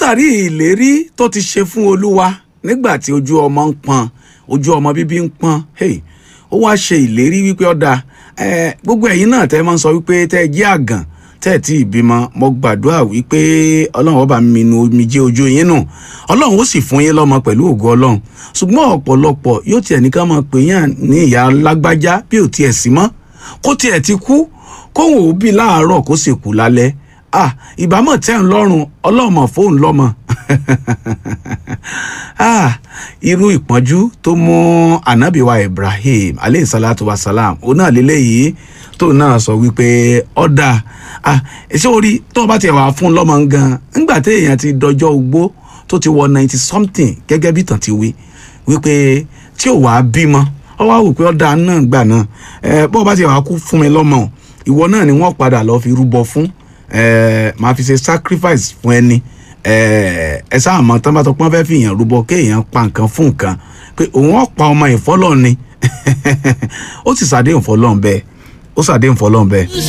látàrí ìlérí tó ti ṣe fún olúwa nígbà tí ojú ọmọ ń pọn ojú ọmọ bíbí ń pọn hey, ó wá ṣe ìlérí wípé ọ̀dà eh, gbogbo ẹ̀yin náà tẹ́ máa ń sọ wípé tẹ́ ẹ jẹ́ àgàn tẹ́ ẹ tí ì bímọ mo gbàdúrà wípé ọlọ́run ọba mi nu omijé ojú yín nù ọlọ́run ó sì fún yín lọ́mọ pẹ̀lú ògo ọlọ́run ṣùgbọ́n ọ̀pọ̀lọpọ̀ yóò tiẹ̀ ní ká máa pè yàn ní ìyá lágbájá bí ò tiẹ̀ sí mọ́ kó tiẹ̀ ti kú kóhùn ó bí láàárọ̀ kó sì kú lálẹ́ ah ìbámọ̀ tẹ́ ń lọ́rùn ọlọ́mọ fóun lọ́mọ ah irú ìpọ́njú tó mú anabiwa ibrahim aleyhi salatu wa salam òun náà lélẹ́yìí tó náà sọ wípé ọ̀dà ah ṣé orí tó o bá tiẹ̀ wà fún lọ́mọ gan ńgbà tí èèyàn ti dọjọ́ ogbó tó ti wọ ninety something gẹ́gẹ́ bí tàn ti wí wípé tí ò wá bímọ ọ wá wò pé ọ̀dà náà gbà náà ẹ bó o bá tiẹ̀ wà kú fún mi lọ́mọ ìwọ náà ni wọ́n padà lọ́ọ́ fi rúbọ fún ẹ máa fi ṣe sacrifice fún ẹni ẹ ẹ sáà mọ tán bá tọpọ́n fẹ́ fi èèyàn rúbọ kéèyàn pa nǹkan fún nǹkan pé òun ọ̀pá ọmọ ìfọ́lọ́ ni ó sì ṣàdéhùn fọlọ́n bẹ́ẹ̀ ó ṣàdéhùn fọlọ́n bẹ́ẹ̀.